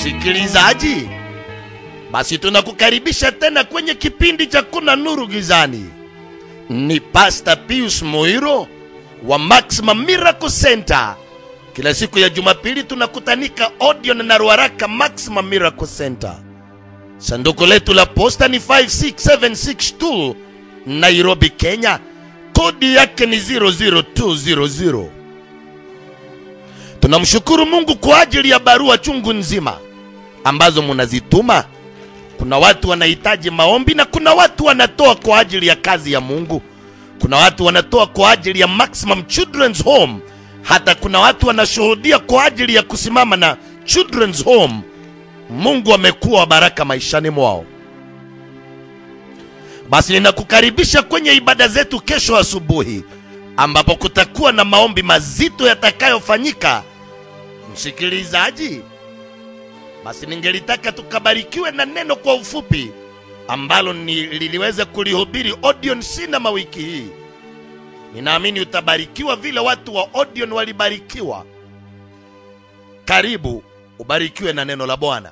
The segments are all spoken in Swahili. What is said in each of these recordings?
Msikilizaji, basi tunakukaribisha tena kwenye kipindi cha Kuna Nuru Gizani. Ni Pastor Pius Moiro wa Maximum Miracle Center. Kila siku ya Jumapili tunakutanika Odeon na Ruaraka Maximum Miracle Center. Sanduku letu la posta ni 56762 Nairobi, Kenya. Kodi yake ni 00200. Tunamshukuru Mungu kwa ajili ya barua chungu nzima ambazo munazituma. Kuna watu wanahitaji maombi na kuna watu wanatoa kwa ajili ya kazi ya Mungu. Kuna watu wanatoa kwa ajili ya Maximum Children's Home. Hata kuna watu wanashuhudia kwa ajili ya kusimama na Children's Home. Mungu amekuwa wa baraka maishani mwao. Basi ninakukaribisha kwenye ibada zetu kesho asubuhi, ambapo kutakuwa na maombi mazito yatakayofanyika. Msikilizaji, basi ningelitaka tukabarikiwe na neno kwa ufupi ambalo ni liliweza kulihubiri Odeon Cinema wiki hii. Ninaamini utabarikiwa vile watu wa Odeon walibarikiwa. Karibu ubarikiwe na neno la Bwana.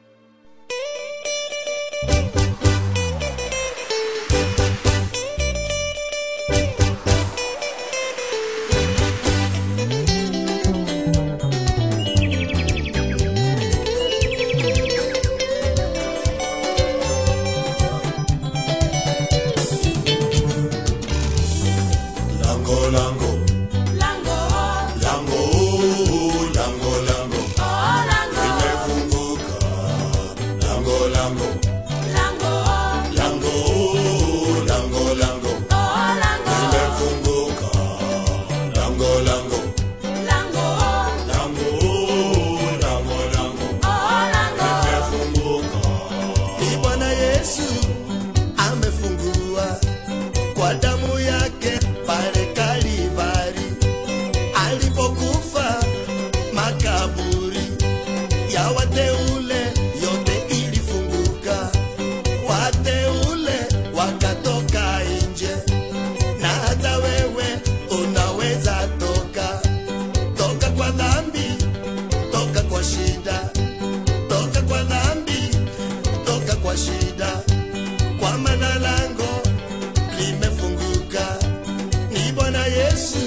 Lango, lango, Lango, lango, lango, lango, oh, lango, limefunguka. Lango, lango, lango, lango, lango, lango, oh, lango, limefunguka. Lango, lango, lango, lango, lango, lango, oh, lango, limefunguka. Ni Bwana Yesu amefungua kwa damu yake pale Kalivari alipokufa makaburi ya wateule yote ilifunguka, wateule wakatoka nje, na hata wewe unaweza toka, toka kwa dhambi, toka kwa shida, toka kwa dhambi, toka kwa shida, kwa maana lango limefunguka, ni Bwana Yesu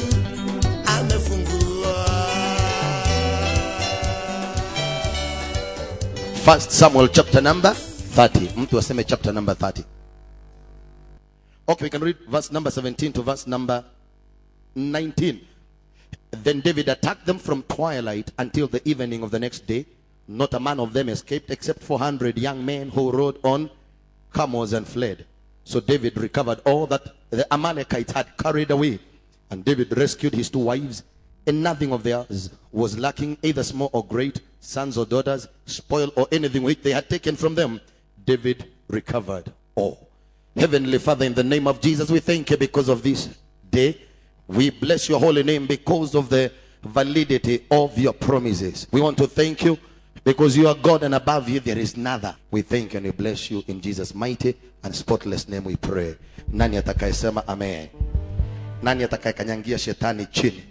amefungua. First Samuel chapter number 30. Mtu aseme chapter number 30. Okay, we can read verse number 17 to verse number 19. Then David attacked them from twilight until the evening of the next day. Not a man of them escaped except 400 young men who rode on camels and fled. So David recovered all that the Amalekites had carried away. And David rescued his two wives, and nothing of theirs was lacking, either small or great, sons or daughters, spoil or anything which they had taken from them. David recovered all. Heavenly Father, in the name of Jesus, we thank you because of this day. We bless your holy name because of the validity of your promises. We want to thank you because you are God and above you there is none. We thank you and we bless you in Jesus' mighty and spotless name we pray. Nani atakayesema amen? Nani atakayekanyangia shetani chini?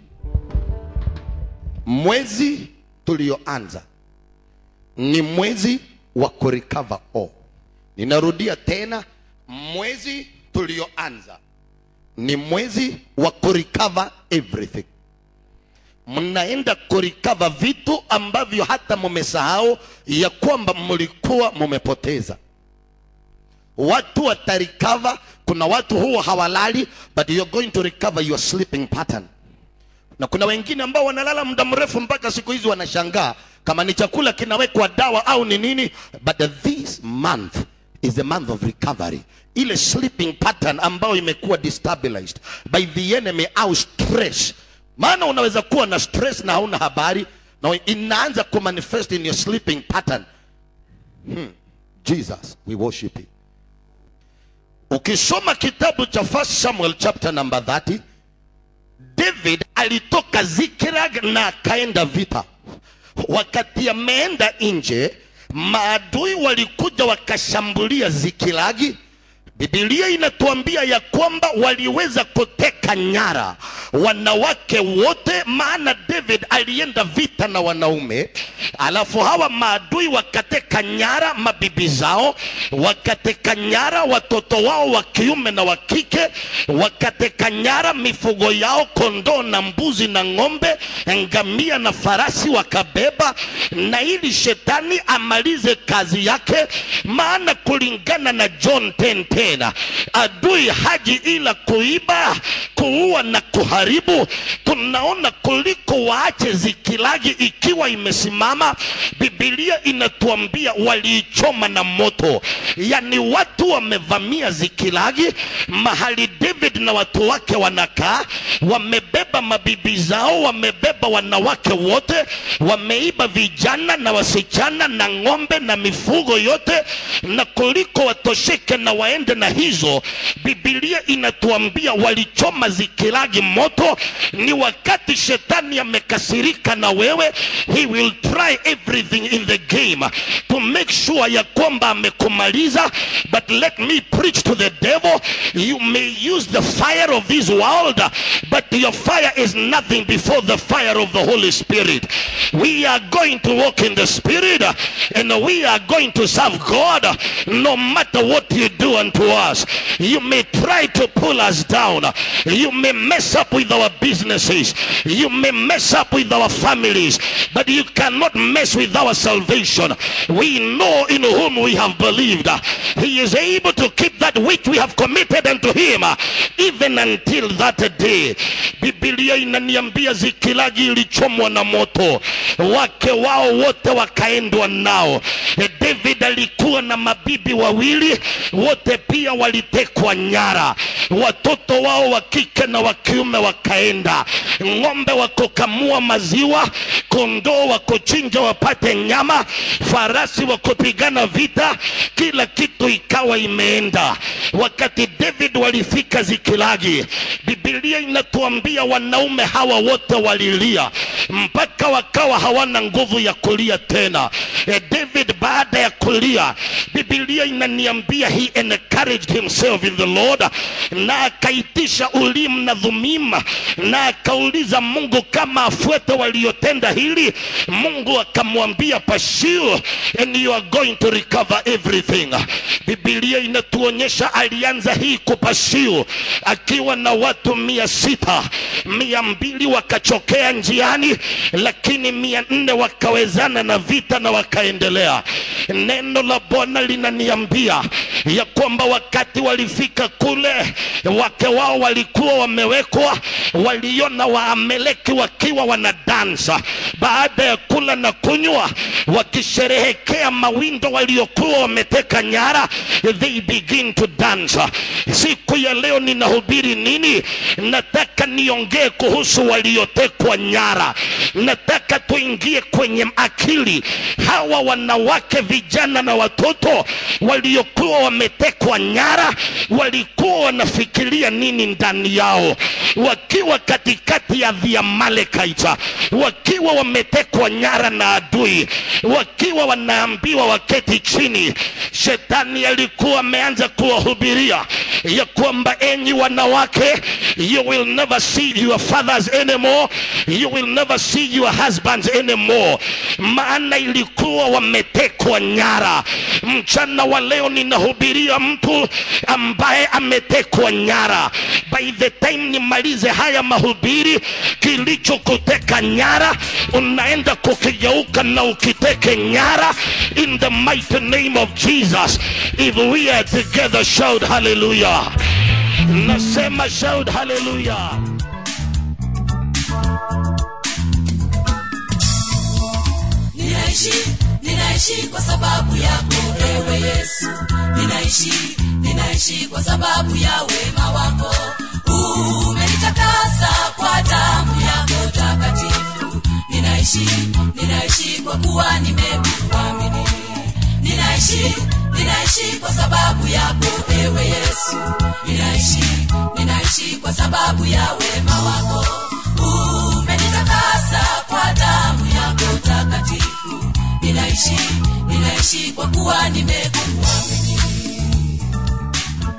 Mwezi tulioanza ni mwezi wa kurecover all. Ninarudia tena, mwezi tulioanza ni mwezi wa kurecover everything. Mnaenda kurecover vitu ambavyo hata mumesahau ya kwamba mlikuwa mumepoteza. Watu watarecover. Kuna watu huwa hawalali, but you're going to recover your sleeping pattern na kuna wengine ambao wanalala muda mrefu mpaka siku hizi wanashangaa kama ni chakula kinawekwa dawa au ni nini but this month is a month of recovery ile sleeping pattern ambayo imekuwa destabilized by the enemy au stress maana unaweza kuwa na stress na hauna habari na inaanza kumanifest in your sleeping pattern hmm. jesus we worship you ukisoma kitabu cha first samuel chapter number 30 David alitoka Ziklag na akaenda vita. Wakati ameenda nje, maadui walikuja wakashambulia Zikilagi. bibilia inatuambia ya kwamba waliweza kuteka nyara wanawake wote maana david alienda vita na wanaume alafu hawa maadui wakateka nyara mabibi zao wakateka nyara watoto wao wa kiume na wa kike wakateka nyara mifugo yao kondoo na mbuzi na ng'ombe ngamia na farasi wakabeba na ili shetani amalize kazi yake maana kulingana na john 10 tena adui haji ila kuiba kuua na kuharibu tunaona kuliko waache zikilagi ikiwa imesimama bibilia inatuambia waliichoma na moto yani watu wamevamia zikilagi mahali david na watu wake wanakaa wamebeba mabibi zao wamebeba wanawake wote wameiba vijana na wasichana na ng'ombe na mifugo yote na kuliko watosheke na waende na hizo bibilia inatuambia walichoma zikilagi moto ni wakati shetani amekasirika na wewe he will try everything in the game to make sure ya kwamba amekumaliza but let me preach to the devil you may use the fire of this world but your fire is nothing before the fire of the holy spirit we are going to walk in the spirit and we are going to serve god no matter what you do unto us you may try to pull us down you may mess up with our businesses you may mess up with our families but you cannot mess with our salvation we know in whom we have believed he is able to keep that which we have committed unto him even until that day bibilia inaniambia zikilagi ilichomwa na moto wake wao wote wakaendwa nao E, david alikuwa na mabibi wawili wote pia walitekwa nyara watoto wao wa kike na wa kiume wakaenda ng'ombe wakokamua maziwa kondoo wakochinja wapate nyama farasi wakopigana vita kila kitu ikawa imeenda wakati david walifika zikilagi bibilia inatuambia wanaume hawa wote walilia mpaka wakawa hawana nguvu ya kulia tena e, david baada ya kulia bibilia inaniambia he encouraged himself in the lord na akaitisha ulim na dhumim na akauliza mungu kama afuete waliotenda hili mungu akamwambia pursue and you are going to recover everything bibilia inatuonyesha alianza hii kupashiu akiwa na watu mia sita mia mbili wakachokea njiani lakini mia nne wakawezana na vita na wakaendelea neno la bwana linaniambia ya kwamba wakati walifika kule wake wao walikuwa wamewekwa waliona waameleki wakiwa wanadansa baada ya kula na kunywa wakisherehekea mawindo waliokuwa wameteka nyara they begin to dance siku ya leo ninahubiri nini nataka niongee kuhusu waliotekwa nyara nataka tuingie kwenye akili hawa wanawake vijana na watoto waliokuwa wametekwa nyara walikuwa wanafikiria nini ndani yao wakiwa katikati ya the Amalekites wakiwa wametekwa nyara na adui wakiwa wanaambiwa waketi chini shetani alikuwa ameanza kuwahubiria ya kwamba enyi wanawake you will never see your fathers anymore you will never see your husbands anymore maana ilikuwa wametekwa nyara mchana wa leo ninahubiria mtu ambaye ametekwa nyara by the time nimalize haya mahubiri kilichokuteka nyara unaenda kukigeuka na ukiteke nyara in the mighty name of jesus if we are together shout hallelujah nasema shout hallelujah ninaishi ninaishi kwa sababu yako ewe yesu ninaishi ninaishi kwa sababu ya wema wako umenitakasa kwa damu yako takatifu ninaishi ninaishi kwa kuwa nimekuamini ninaishi ninaishi kwa sababu yako ewe yesu ninaishi ninaishi kwa sababu ya wema wako umenitakasa kwa damu yako takatifu ninaishi ninaishi kwa kuwa nimekuamini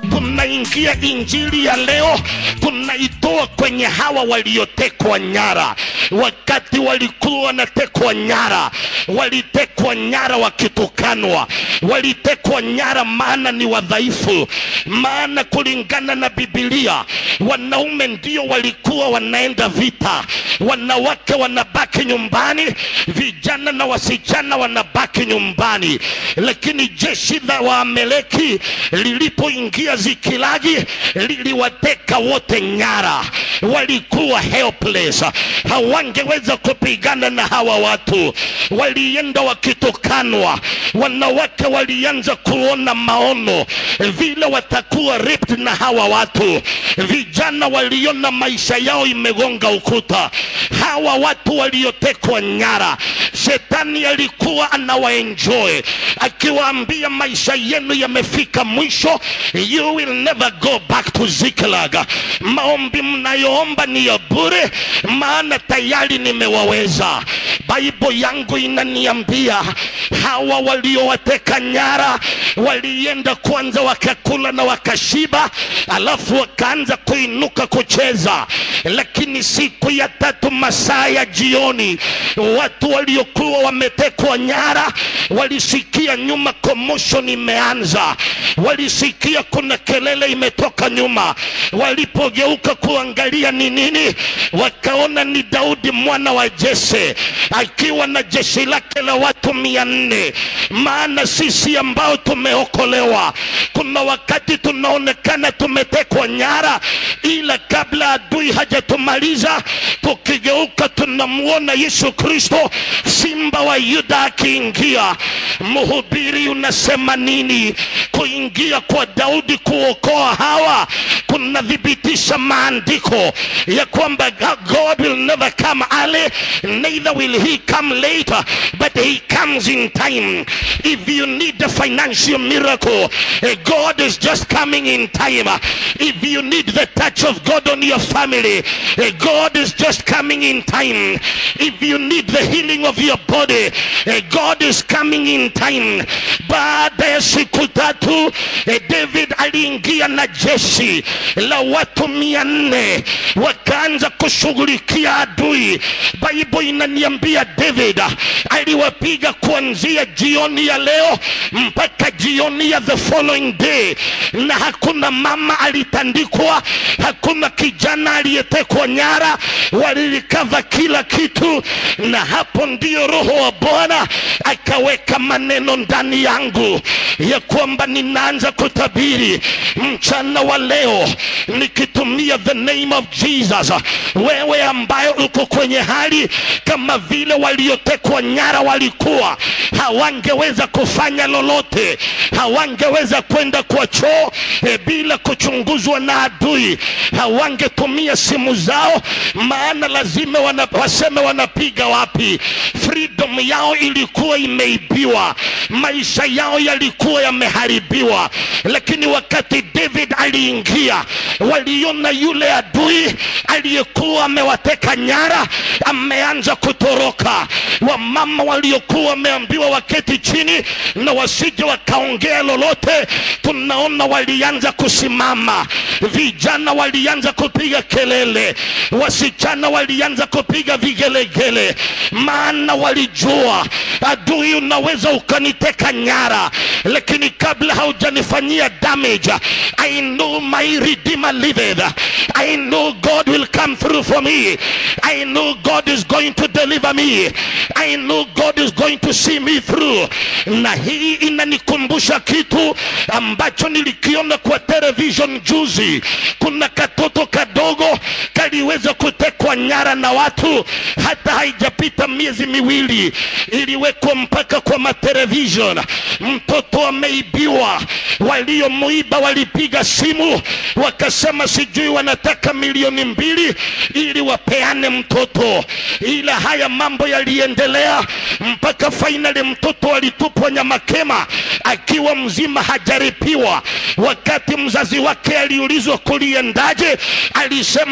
tunaingia injili ya leo tunaitoa kwenye hawa waliotekwa nyara wakati walikuwa wanatekwa nyara walitekwa nyara wakitukanwa walitekwa nyara maana ni wadhaifu maana kulingana na bibilia wanaume ndio walikuwa wanaenda vita wanawake wanabaki nyumbani vijana na wasichana wanabaki nyumbani lakini jeshi la waameleki lilipoingia zikilagi liliwateka wote nyara walikuwa helpless hawangeweza kupigana na hawa watu walienda wakitukanwa wanawake walianza kuona maono vile watakuwa ripped na hawa watu vijana waliona maisha yao imegonga ukuta hawa watu waliotekwa nyara shetani alikuwa anawaenjoy akiwaambia maisha yenu yamefika mwisho you will never go back to ziklag maombi mnayoomba ni ya bure maana tayari nimewaweza baibo yangu inaniambia hawa waliowateka nyara walienda kwanza wakakula na wakashiba alafu wakaanza kuinuka kucheza lakini siku ya tatu masaa ya jioni watu waliokuwa wametekwa nyara walisikia nyuma commotion imeanza walisikia kuna kelele imetoka nyuma walipogeuka kuangalia ni nini wakaona ni daudi mwana wa jese akiwa na jeshi lake la watu mia nne maana sisi ambao tumeokolewa kuna wakati tunaonekana tumetekwa nyara ila kabla adui hajatumaliza tukigeuka tunamwona yesu kristo simba wa yuda akiingia mhubiri unasema nini kuingia kwa daudi kuokoa hawa kunathibitisha maandiko ya kwamba god will never come early neither will he come later but he comes in time if you need a financial miracle eh, god is just coming in time if you need the touch of god on your family eh, god is just coming in time if you need the healing of your body eh, god is coming in time baada ya siku tatu eh, david aliingia na jeshi la watu mia nne wakaanza kushughulikia adui baibo inaniambia david aliwapiga kuanzia jioni ya leo mpaka jioni ya the following day na hakuna mama alitandikwa hakuna kijana aliyetekwa nyara walilikava kila kitu na hapo ndio roho wa bwana akaweka maneno ndani yangu ya kwamba ninaanza kutabiri mchana wa leo nikitumia the name of jesus wewe ambayo uko kwenye hali kama vile waliotekwa nyara walikuwa hawangeweza kufanya lolote hawangeweza kwenda kwa choo e, bila kuchunguzwa na adui hawangetumia simu zao maana lazima wana, waseme wanapiga wapi freedom yao ilikuwa imeibiwa maisha yao yalikuwa yameharibiwa lakini wakati david aliingia waliona yule adui aliyekuwa amewateka nyara ameanza kutoroka wamama waliokuwa wameambiwa waketi chini na wasije wakaongea lolote tunaona walianza kusimama vijana walianza kupiga kelele wasichana walianza kupiga vigelegele maana walijua adui unaweza ukaniteka nyara lakini kabla haujanifanyia damage i know my redeemer liveth i know god will come through for me i know god is going to deliver me i know god is going to see me through na hii inanikumbusha kitu ambacho nilikiona kwa television juzi kuna katoto kadogo kaliweza kutekwa nyara na watu hata haijapita miezi miwili iliwekwa mpaka kwa matelevision mtoto ameibiwa waliomuiba walipiga simu wakasema sijui wanataka milioni mbili ili wapeane mtoto ila haya mambo yaliendelea mpaka fainali mtoto alitupwa nyamakema akiwa mzima hajaripiwa wakati mzazi wake aliulizwa kuliendaje alisema ni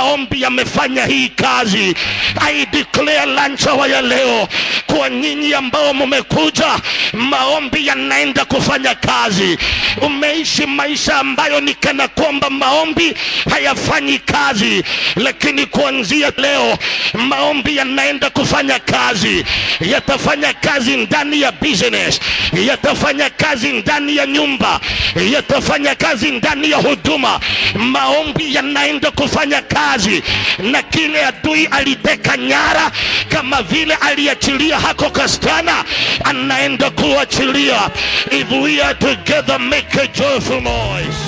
maombi yamefanya hii kazi i declare lunch hour ya leo kwa nyinyi ambao mumekuja maombi yanaenda kufanya kazi umeishi maisha ambayo ni kana kwamba maombi hayafanyi kazi lakini kuanzia leo maombi yanaenda kufanya kazi yatafanya kazi ndani ya business yatafanya kazi ndani ya nyumba yatafanya kazi ndani ya huduma maombi yanaenda kufanya kazi na kile adui aliteka nyara kama vile aliachilia hako kastana anaenda kuachilia if we are together make a joyful noise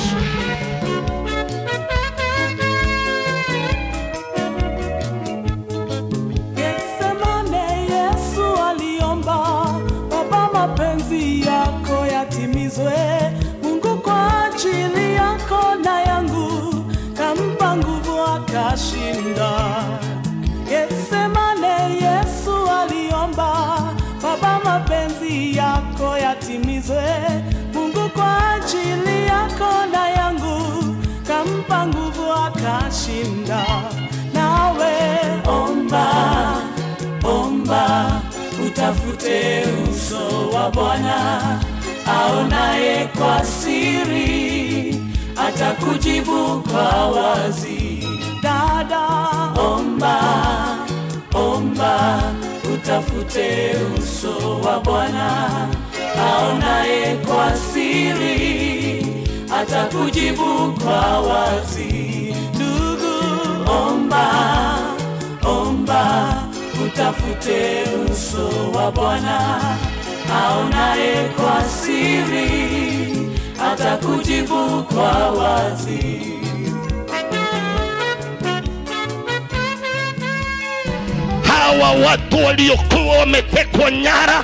Getsemane Yesu aliomba, Baba, mapenzi yako yatimizwe. Mungu kwa ajili yako na yangu, kampa nguvu akashinda. Getsemane Yesu aliomba, Baba, mapenzi yako yatimizwe. Mungu kwa ajili yako na yangu, kampa nguvu akashinda. Nawe omba omba utafute uso wa bwana aonaye kwa siri atakujibu kwa wazi dada omba omba utafute uso wa bwana aonaye kwa siri atakujibu kwa wazi ndugu omba omba utafute uso wa bwana aonaye kwa siri atakujibu kwa wazi hawa watu waliokuwa wametekwa nyara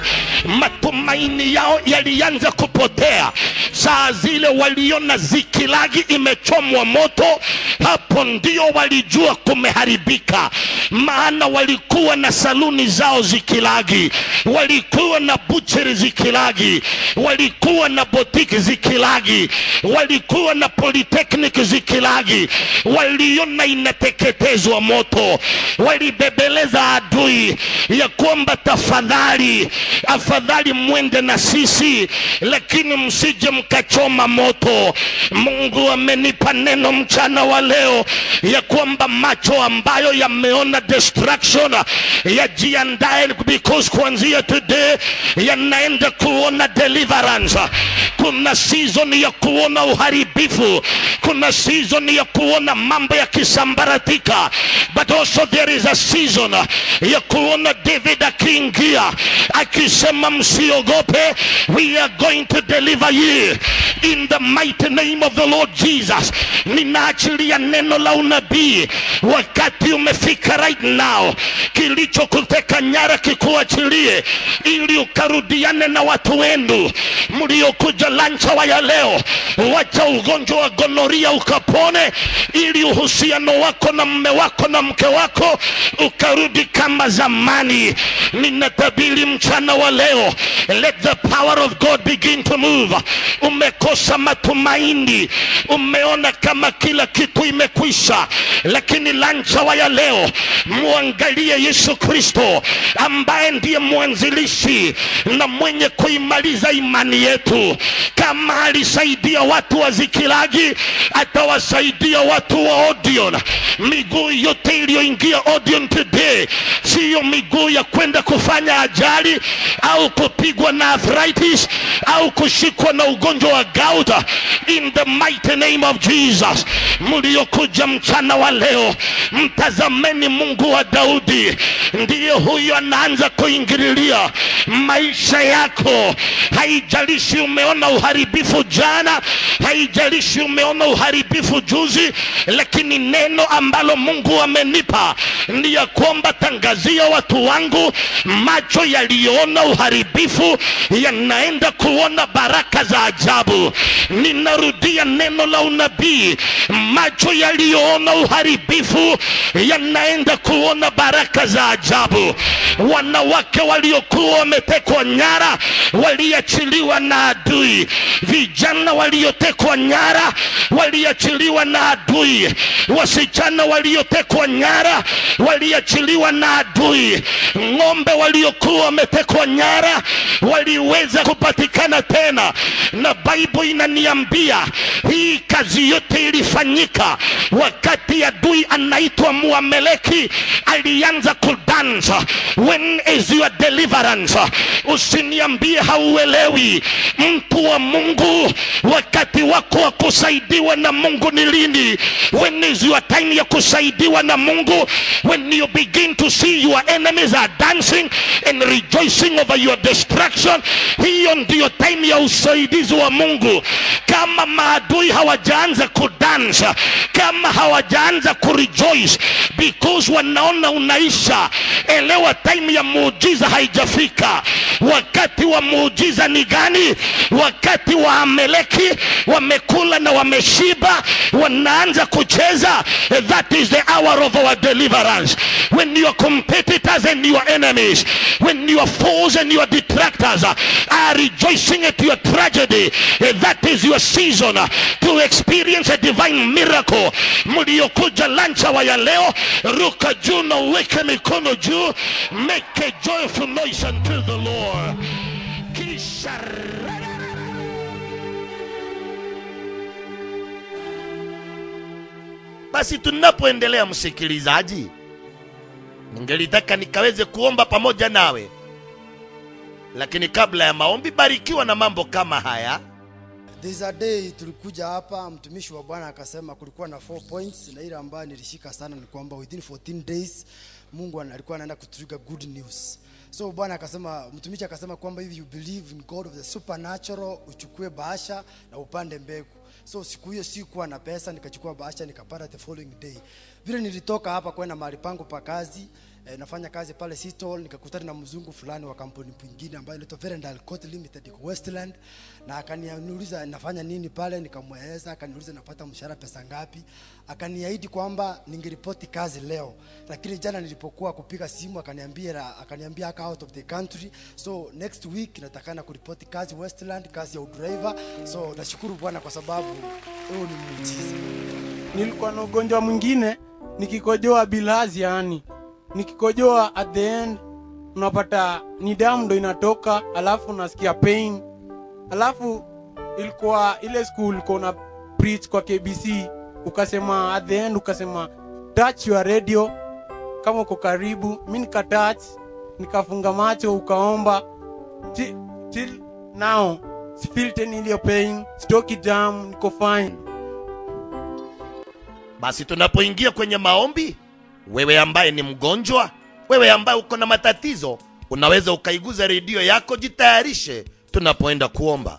matumaini yao yalianza kupotea saa zile waliona zikilagi imechomwa moto hapo ndio walijua kumeharibika maana walikuwa na saluni zao zikilagi walikuwa na bucheri zikilagi walikuwa na botiki zikilagi walikuwa na polytechnic zikilagi waliona inateketezwa moto walibebeleza adui ya kwamba tafadhali afadhali mwende na sisi lakini msije mkachoma moto mungu amenipa neno mchana wa leo ya kwamba macho ambayo yameona destruction yajiandae because kuanzia today yanaenda kuona deliverance kuna season ya kuona uharibifu kuna season ya kuona mambo yakisambaratika but also there is a season ya kuona david akiingia akisema msiogope we are going to deliver you in the mighty name of the lord jesus ninaachilia neno la unabii wakati umefika right now kilichokuteka nyara kikuachilie ili ukarudiane na watu wenu mliokuja lanchawa ya leo wacha ugonjwa wa gonoria ukapone ili uhusiano wako na mme wako na mke wako ukarudi kama zamani ninatabiri mchana wa leo let the power of god begin to move umekosa matumaini umeona kama kila kitu imekwisha lakini lanchawa ya leo mwangalie yesu kristo ambaye ndiye mwanzilishi na mwenye kuimaliza imani yetu kama alisaidia watu wa zikilagi atawasaidia watu wa odion miguu yote iliyoingia odion today siyo miguu ya kwenda kufanya ajali au kupigwa na arthritis au kushikwa na ugonjwa wa gout in the mighty name of jesus mliokuja mchana wa leo mtazameni mungu wa daudi ndiye huyo anaanza kuingililia maisha yako haijalishi umeona uharibifu jana haijalishi umeona uharibifu juzi lakini neno ambalo mungu amenipa ni ya kwamba tangazia watu wangu macho yaliyoona uharibifu yanaenda kuona baraka za ajabu ninarudia neno la unabii macho yaliyoona uharibifu yanaenda kuona baraka za ajabu ajabu wanawake waliokuwa wametekwa nyara waliachiliwa na adui vijana waliotekwa nyara waliachiliwa na adui wasichana waliotekwa nyara waliachiliwa na adui ng'ombe waliokuwa wametekwa nyara waliweza kupatikana tena na bible inaniambia hii kazi yote ilifanyika wakati adui anaitwa muameleki alianza kudansa when is your deliverance usiniambie hauelewi mtu wa mungu wakati wako wa kusaidiwa na mungu ni lini when is your time ya kusaidiwa na mungu when you begin to see your enemies are dancing and rejoicing over your destruction hiyo ndiyo time ya usaidizi wa mungu kama maadui hawajaanza kudansa kama hawajaanza kurejoice because wanaona unaisha elewa time ya muujiza haijafika wakati wa muujiza ni gani wakati wa ameleki wamekula na wameshiba wanaanza kucheza that is the hour of our deliverance when your competitors and your enemies when your foes and your detractors are rejoicing at your tragedy that is your season to experience a divine miracle mliokuja lanchawa ya leo ruka juu na uweke mikono juu make a joyful noise unto the lord kisha basi tunapoendelea msikilizaji ningelitaka nikaweze kuomba pamoja nawe lakini kabla ya maombi barikiwa na mambo kama haya There's a day tulikuja hapa, mtumishi wa Bwana akasema kulikuwa na four points, na ile ambayo nilishika sana ni kwamba within 14 days Mungu ana- alikuwa anaenda kutrigger good news. So Bwana akasema, mtumishi akasema kwamba if you believe in God of the supernatural, uchukue bahasha na upande mbegu. So siku hiyo sikuwa na pesa, nikachukua bahasha nikapata the following day. Vile nilitoka hapa kwenda mahali pangu pa kazi, eh, nafanya kazi pale Seattle, nikakutana na mzungu fulani wa kampuni nyingine ambayo inaitwa Verendal Court Limited iko Westland, na akaniuliza nafanya nini pale, nikamweleza, akaniuliza napata mshahara pesa ngapi, akaniahidi kwamba ningeripoti kazi leo, lakini jana nilipokuwa kupiga simu akaniambia akaniambia aka out of the country, so next week natakana kuripoti kazi Westland, kazi ya udriver. So nashukuru Bwana kwa sababu huo ni muujiza. nilikuwa na ugonjwa mwingine nikikojoa bilhazi yani nikikojoa at the end unapata ni damu ndo inatoka alafu unasikia pain alafu ilikuwa ile school ilikuwa na preach kwa kbc ukasema at the end ukasema touch your radio kama uko karibu mi nikatouch nikafunga macho ukaomba Ti- till now feel tena iliyo pain stoki jam niko fine basi tunapoingia kwenye maombi wewe ambaye ni mgonjwa wewe ambaye uko na matatizo unaweza ukaiguza redio yako jitayarishe tunapoenda kuomba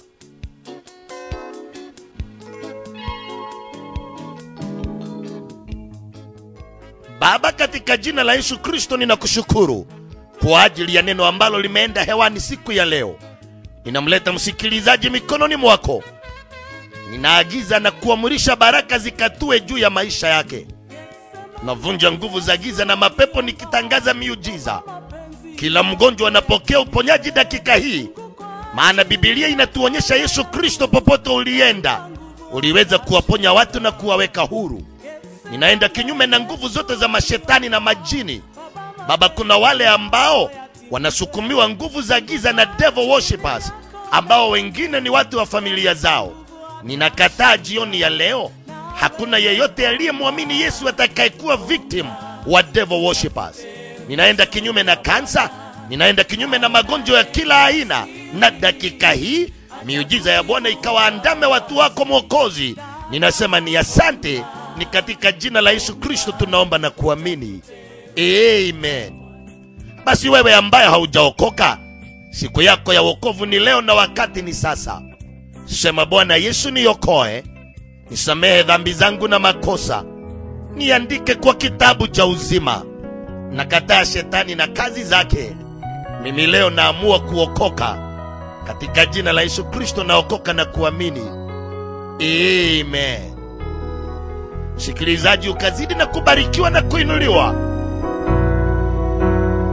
baba katika jina la yesu kristo ninakushukuru kwa ajili ya neno ambalo limeenda hewani siku ya leo ninamleta msikilizaji mikononi mwako ninaagiza na kuamurisha baraka zikatue juu ya maisha yake navunja nguvu za giza na mapepo nikitangaza miujiza kila mgonjwa anapokea uponyaji dakika hii maana bibilia inatuonyesha yesu kristo popote ulienda uliweza kuwaponya watu na kuwaweka huru ninaenda kinyume na nguvu zote za mashetani na majini baba kuna wale ambao wanasukumiwa nguvu za giza na devil worshippers ambao wengine ni watu wa familia zao ninakataa jioni ya leo hakuna yeyote aliyemwamini yesu atakayekuwa victim wa devil worshippers ninaenda kinyume na kansa ninaenda kinyume na magonjwa ya kila aina na dakika hii miujiza ya bwana ikawaandame watu wako mwokozi ninasema ni asante ni katika jina la yesu kristo tunaomba na kuamini amen basi wewe ambaye haujaokoka siku yako ya wokovu ni leo na wakati ni sasa sema bwana yesu niokoe nisamehe dhambi zangu na makosa niandike kwa kitabu cha uzima nakataa shetani na kazi zake mimi leo naamua kuokoka katika jina la yesu kristo naokoka na kuamini amen msikilizaji ukazidi na kubarikiwa na kuinuliwa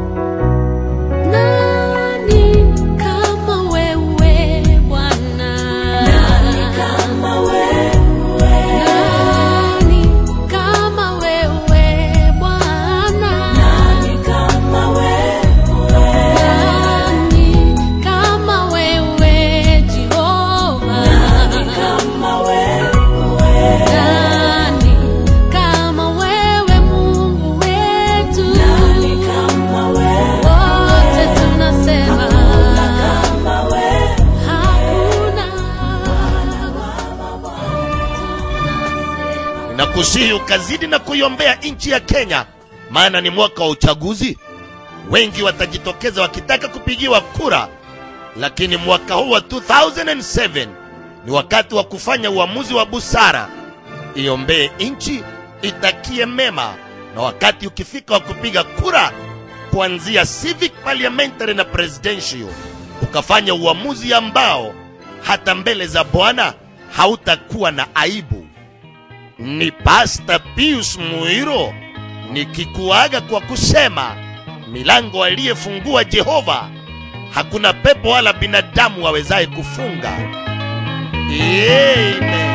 kusihi ukazidi na kuiombea nchi ya Kenya, maana ni mwaka wa uchaguzi. Wengi watajitokeza wakitaka kupigiwa kura, lakini mwaka huu wa 2007 ni wakati wa kufanya uamuzi wa busara. Iombee nchi, itakie mema, na wakati ukifika wa kupiga kura, kuanzia civic, parliamentary na presidential, ukafanya uamuzi ambao hata mbele za Bwana hautakuwa na aibu. Ni Pasta Pius Muiro nikikuaga kwa kusema milango aliyefungua Jehova hakuna pepo wala binadamu wawezaye kufunga. Amen.